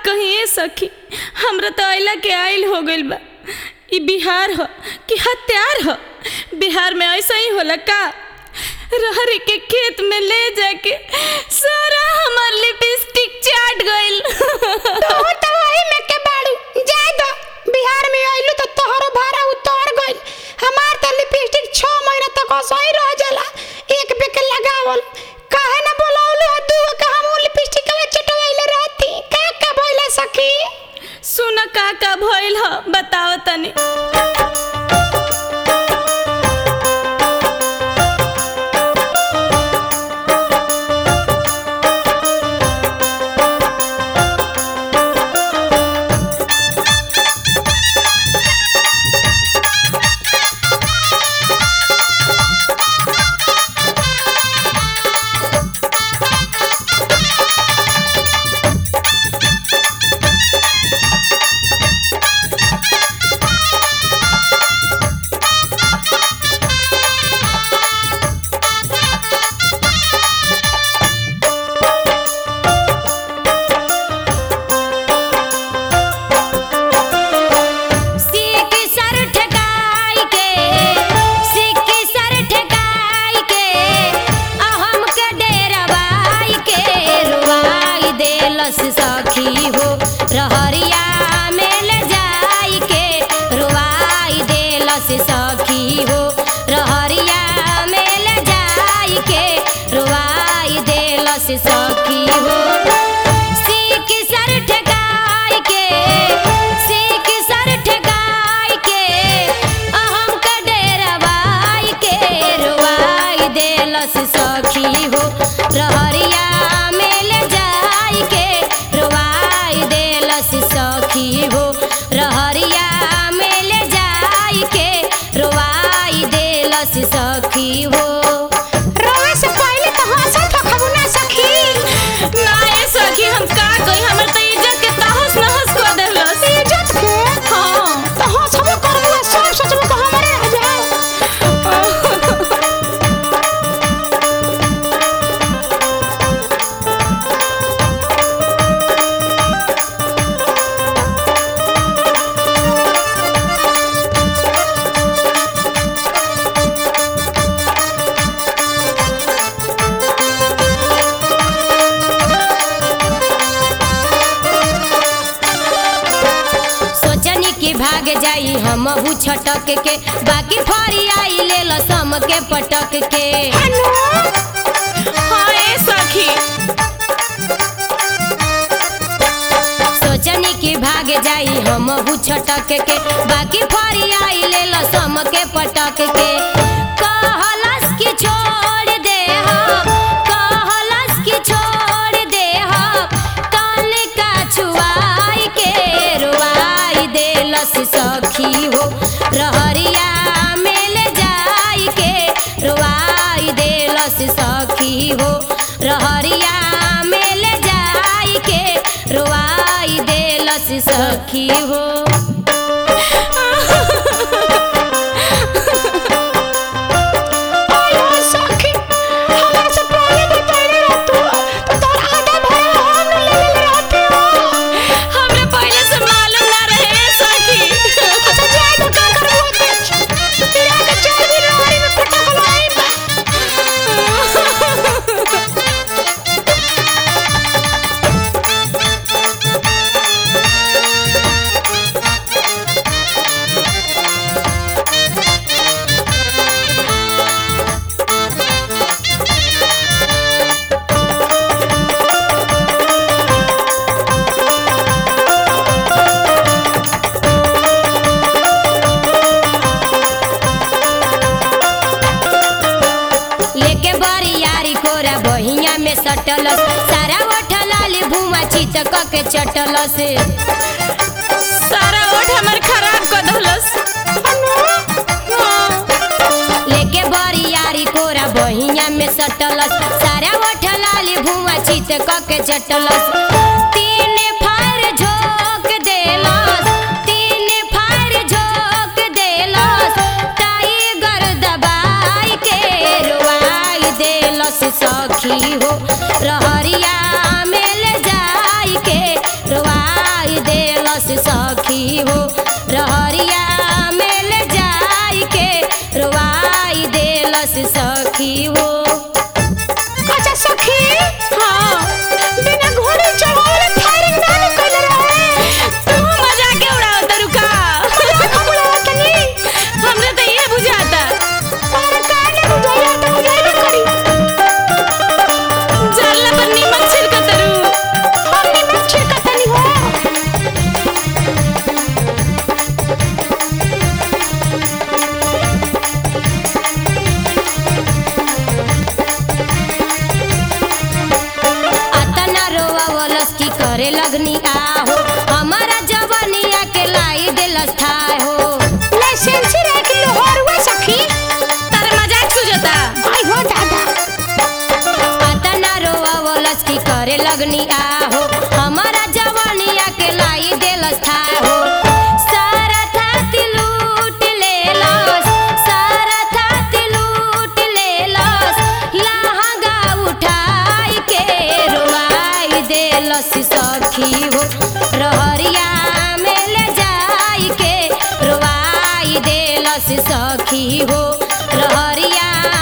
कहिए सखी हमरा तो अइला के आइल हो गइल बा ई बिहार ह कि हत्यार ह बिहार में ऐसा ही होला का रहरी के खेत में ले जाके सारा हमार लिपस्टिक चाट गइल तू तो वही में के बाड़ू जाए दो बिहार में आइलू तो तोहरो भाड़ा उतर गइल हमार तो लिपस्टिक 6 महीना तक असही रह जाला एक पे के लगावल काहे ना बोलावलू है तू के हम लिपस्टिक में चटवाइले रहती का का बोला सखी सुन का का भइल ह बताओ तनी सिक्की सर ठेकाई के सिक्की सर ठेकाई के आ हमके डेरवाई के रुवाई देलस सखी हो रहरिया में ले जाई के रुवाई देलस सखी हो रहरिया में ले जाई के रुवाई देलस सखी हो सिक्की सर ठेकाई के सिक्की सर ठेकाई के आ हमके डेरवाई के रुवाई देलस सखी हो रहरिया में ले जाई के रुवाई देलस सखी हो रहरिया में ले जाई के रुवाई देलस सखी हो रोए से पहले तो हंसत हो खबू ना सखी ना ए सखी हम का कही हमर तो इज्जत के तहस नहस कर देलस इज्जत के हाँ तो हंसबो करबू सब सोचबो को हमरे रह जाए सोचनी कि भाग जाई हम छटक के बाकी फरी आई ले लो सम के पटक के हाँ ए सखी सोचनी कि भाग जाई हम छटक के बाकी फरी आई ले लो सम के पटक के कहलस कि छोड़ दे हम कहलस कि छोड़ दे हम कान का छुआई के रुआई देलस सखी हो रहरिया में ले जाई के रुआई देलस सखी हो रहरिया में ले जाई के रुआई देलस सखी हो आयो सखी हमरा से पहले बताइले रह तू तो तोर आधा भरा हम ले ले रहती हो हमरे पहले से मालूम ना रहे ए सखी अच्छा जाए तो का करबू ते तेरा के चल भी रहरी में पटक लाई बा लेके बड़ी यारी कोरा बहिया में सटलस सारा ओठलाली भुआ चितक के चटलस सारा ओठ हमर खराब कर देलस लेके बड़ी यारी कोरा बहिया में सटलस सारा ओठलाली भुआ चितक के चटलस तीन फार झोंक देलस तीन फार झोंक देलस टाइगर दबाई के रुआई देलस सखी हो रहरिया में ले जाई के रुआ करे लगनी आहो हमारा जवानिया के लाई दिलस थाह हो लाइसेंस रह के लोहर हुआ सखी तारे मजाक सुझता आई हो दादा अतना रोवलस की करे लगनी आहो हमारा जवानिया के लाई दिलस थाह हो सारा थाती लूट लेलस सारा थाती लूट लेलस लहंगा उठाई के रोवाई देलस सखी हो रहरिया में ले जाई के रोवाई देलस सखी हो रहरिया